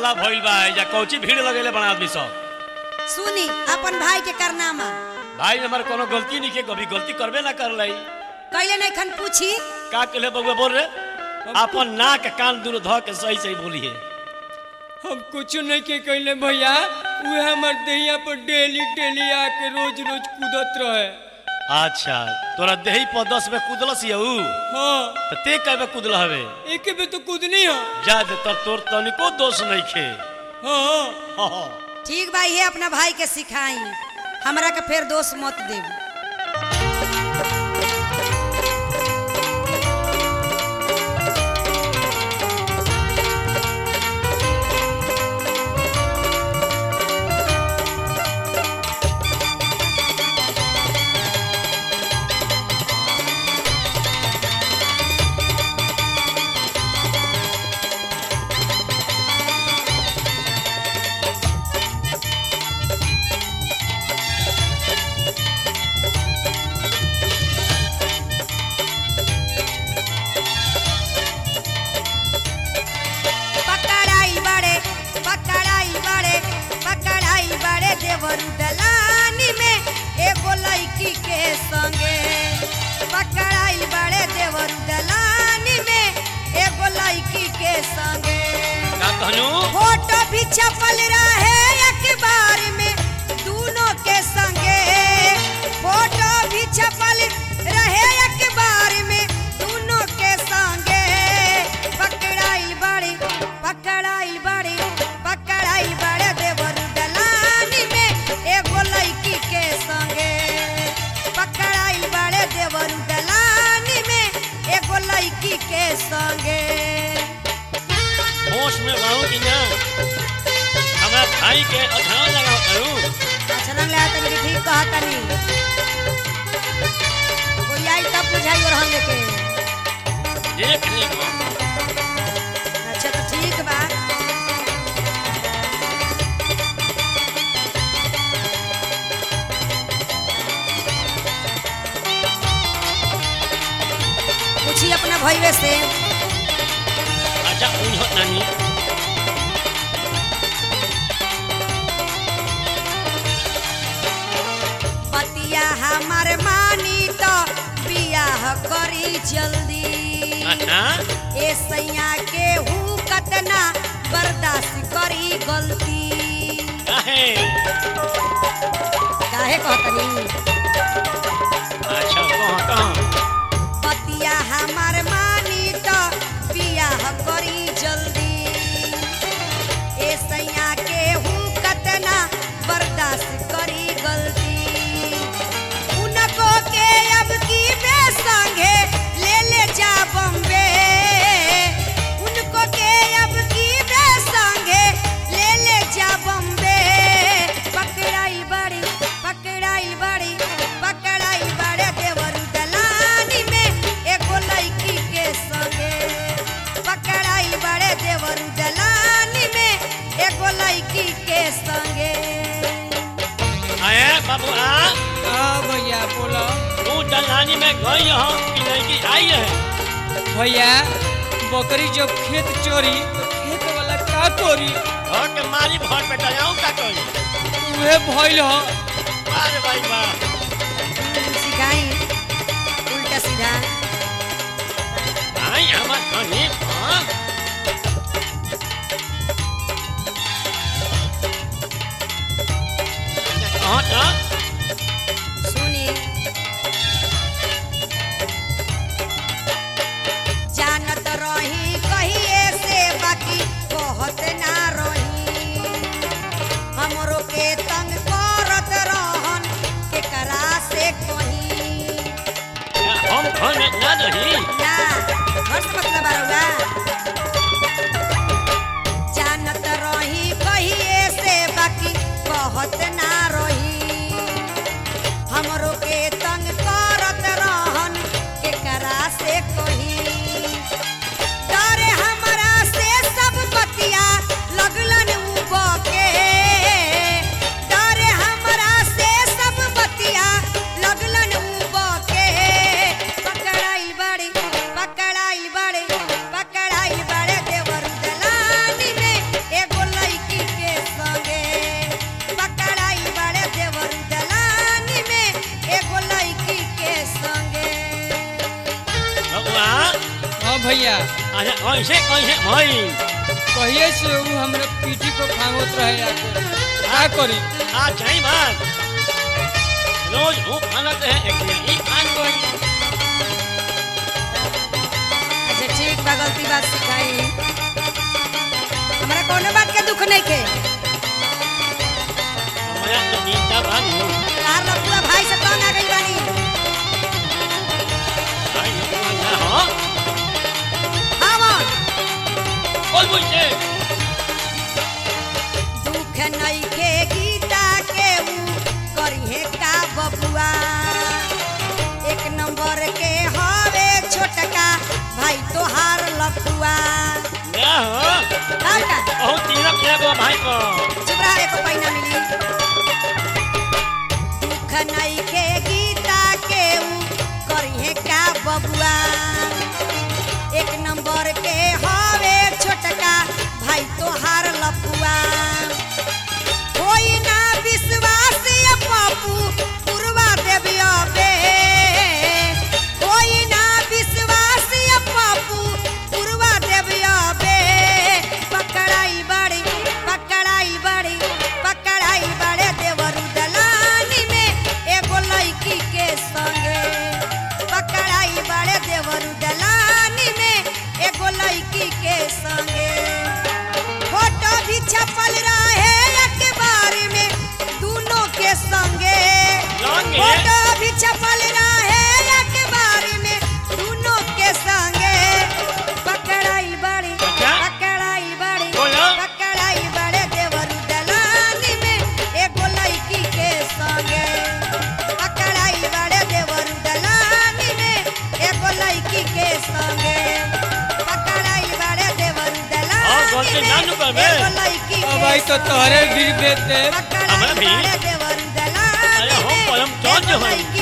हल्ला भइल बा या कौची भीड़ लगेले बड़ा आदमी सब सुनी अपन भाई के करनामा भाई हमार कोनो गलती नहीं के कभी गलती करबे ना कर लाई कैले नहीं खन पूछी का कहले बउआ बोल रे अपन नाक कान दूर ध के सही सही बोली है हम कुछ नहीं के कहले भैया वे हमर देहिया पर डेली डेली आके रोज रोज कूदत रहे अच्छा तोरा देही पर दस में कूदलस यऊ हाँ तो ते कहबे कूदल हवे एक बे तो कूदनी है जा दे तर तोर तनिको दोष नहीं खे हाँ हाँ, हाँ। ठीक भाई है अपना भाई के सिखाई हमरा के फिर दोष मत देब पकड़ाई बड़े पकड़ाई बड़े पकड़ाई बड़े देवरू दलानी में एगो लड़की के संगे पकड़ाई बड़े देवरू दलानी में एगो लड़की के संगे का कहनु फोटो भी छपल रहे अखबार में दोनों के संगे फोटो भी छपल रहे अखबार में दोनों के संगे पकड़ाइल बड़े पकड़ाइल बड़े पकड़ाइल बड़े देवर दलानी में एगो लड़की के संगे पकड़ाइल बड़े देवर दलानी में एगो लड़की के संगे होश में रहूं कि ना हमारा भाई के अधान लगाओ करूं अचरंग ले तनी के ठीक कहा तनी कोई आई तब बुझाई और हम लेके देख ले को। अच्छा तो ठीक बा पूछी अपना भैया से अच्छा उन्हों नानी पतिया हमार मानी तो बियाह करी जल्दी अच्छा ए सैया के हूँ कतना बर्दाश्त करी गलती काहे काहे कहतनी अच्छा कहाँ कहाँ पतिया हमार मानी तो बियाह करी जल्दी ए सैया के हूँ कतना बर्दाश्त करी गलती उनको के अब की बे संगे ले ले जा बम्बे उनको के अब की बे संगे ले ले जा बम्बे पकड़ाई बड़ी पकड़ाई बड़ी पकड़ाई बड़े देवर दलानी में एगो लड़की के संगे पकड़ाई बड़े देवर दलानी में एगो लड़की के संगे आए बाबू आ हाँ भैया बोलो तू दलानी में गई हो कि लड़की आई है भैया बकरी जब खेत चोरी तो खेत वाला का तोरी घर के मारी भर पे जाऊं का कही उहे भइल ह अरे भाई वाह सिखाई उल्टा सीधा आई हमार कहीं हाँ कहाँ था सुनी जानत रही कहिए से बाकी कहत ना रही हमरो के तंग करत रहन केकरा से कहीं हम घर में ना रही ना घर से मतलब आरुगा अच्छा कैसे कैसे भाई कहिए से वो हमरा पीठी को खांगत रहे आके का करी आ जाई बात रोज वो खाना तो है एक दिन ही खान को अच्छा ठीक बा गलती बात सिखाई हमरा कोनो बात के दुख नहीं के हमारा तो नींदा भागो तार लपुआ भाई से कौन आ गई बानी भाई लोग ना हो आवन बोल मुझसे दुख नहीं के गीता के ऊ करिहे का बबुआ एक नंबर के हवे छोटका भाई तोहार लपुआ क्या हो और का बहुत तिलक है वो भाई को चुप रहा एको पैना मिली दुख नहीं के गीता के ऊ करिहे का बबुआ एक नंबर के हवे छोटका भाई तोहार लपुआ कोई ना विश्वास ये पप्पू पुरवा देवी अबे कोई ना विश्वास ये पप्पू पुरवा देवी अबे पकड़ाई बड़ी पकड़ाई बड़ी पकड़ाई बड़े देवरु दलानी में एगो लड़की के संगे पकड़ाई बड़े देवरु दलानी में एगो लड़की के संगे फोटो भी छपल रहे अखबार में दोनों के संगे संगे? फोटो भी छपल रहे अखबार में दोनों के संगे पकड़ाई बड़ी अच्छा? पकड़ाई बड़ी बोलो। पकड़ाई बड़े देवरू दलानी में एगो लड़की के संगे पकड़ाई बड़े देवरू दलानी में एगो लड़की के संगे पकड़ाई बड़े देवरू हाँ, दलानी गलती में ना नु करबे। एगो लड़की अब के भाई तो तोहरे संगे। गिर देते हमरा भी? पकड़ाई बड़े देवरू दलानी अरे हो, में परम चौंध एगो होई। लड़की